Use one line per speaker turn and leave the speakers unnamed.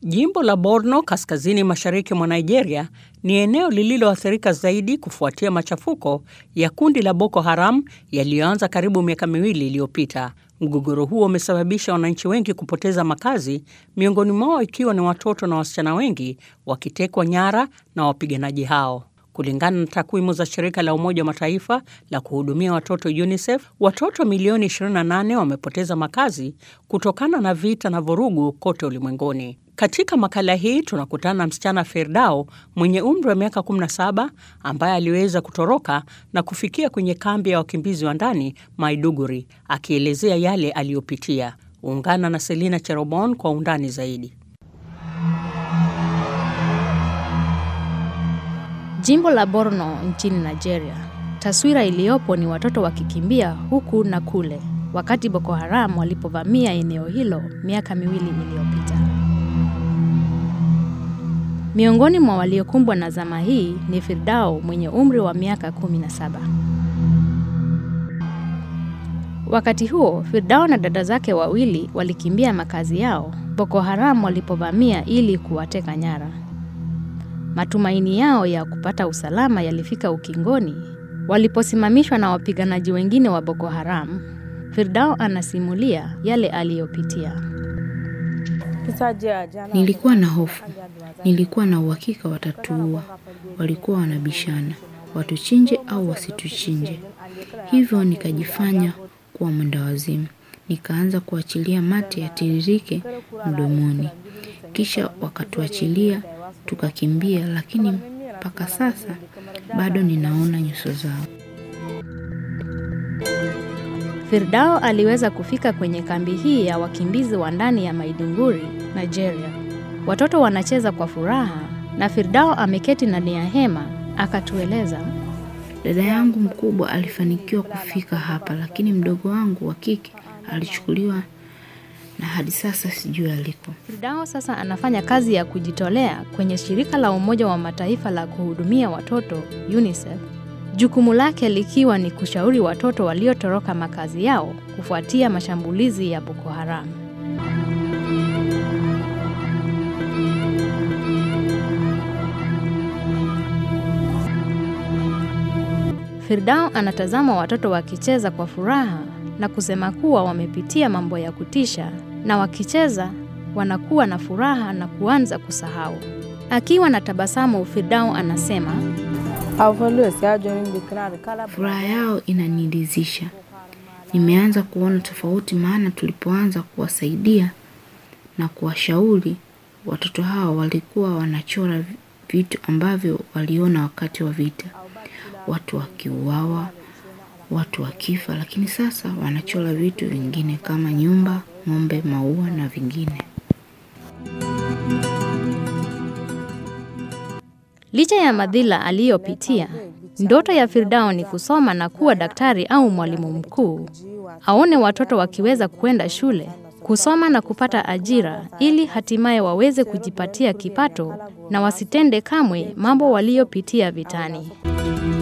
Jimbo la Borno kaskazini mashariki mwa Nigeria ni eneo lililoathirika zaidi kufuatia machafuko ya kundi la Boko Haram yaliyoanza karibu miaka miwili iliyopita. Mgogoro huo umesababisha wananchi wengi kupoteza makazi, miongoni mwao ikiwa ni watoto na wasichana wengi wakitekwa nyara na wapiganaji hao. Kulingana na takwimu za shirika la Umoja wa Mataifa la kuhudumia watoto UNICEF, watoto milioni 28 wamepoteza makazi kutokana na vita na vurugu kote ulimwenguni. Katika makala hii tunakutana na msichana Firdau mwenye umri wa miaka 17 ambaye aliweza kutoroka na kufikia kwenye kambi ya wakimbizi wa ndani Maiduguri, akielezea yale aliyopitia. Ungana na Selina Cherobon kwa undani zaidi.
Jimbo la Borno nchini Nigeria. Taswira iliyopo ni watoto wakikimbia huku na kule wakati Boko Haram walipovamia eneo hilo miaka miwili iliyopita. Miongoni mwa waliokumbwa na zama hii ni Firdau mwenye umri wa miaka 17. Wakati huo, Firdau na dada zake wawili walikimbia makazi yao Boko Haram walipovamia ili kuwateka nyara. Matumaini yao ya kupata usalama yalifika ukingoni waliposimamishwa na wapiganaji wengine wa Boko Haram. Firdau anasimulia yale aliyopitia.
Nilikuwa na hofu, nilikuwa na uhakika watatuua. Walikuwa wanabishana watuchinje au wasituchinje, hivyo nikajifanya kuwa mwendawazimu, nikaanza kuachilia mate yatiririke mdomoni, kisha wakatuachilia tukakimbia, lakini mpaka sasa bado ninaona nyuso zao.
Firdau aliweza kufika kwenye kambi hii ya wakimbizi wa ndani ya Maiduguri, Nigeria. Watoto wanacheza kwa furaha na Firdau ameketi ndani ya hema akatueleza.
Dada yangu mkubwa alifanikiwa kufika hapa, lakini mdogo wangu wa kike alichukuliwa na hadi sasa sijui aliko.
Firdau sasa anafanya kazi ya kujitolea kwenye shirika la Umoja wa Mataifa la kuhudumia watoto UNICEF, jukumu lake likiwa ni kushauri watoto waliotoroka makazi yao kufuatia mashambulizi ya Boko Haram. Firdau anatazama watoto wakicheza kwa furaha na kusema kuwa wamepitia mambo ya kutisha na wakicheza wanakuwa na furaha na kuanza kusahau. Akiwa na tabasamu, Firdau anasema
Furaha yao inaniridhisha. Nimeanza kuona tofauti, maana tulipoanza kuwasaidia na kuwashauri watoto hao walikuwa wanachora vitu ambavyo waliona wakati wa vita, watu wakiuawa, watu wakifa, lakini sasa wanachora vitu vingine kama nyumba, ng'ombe, maua na vingine.
licha ya madhila aliyopitia, ndoto ya Firdau ni kusoma na kuwa daktari au mwalimu mkuu. Aone watoto wakiweza kwenda shule, kusoma na kupata ajira ili hatimaye waweze kujipatia kipato na wasitende kamwe mambo waliyopitia vitani.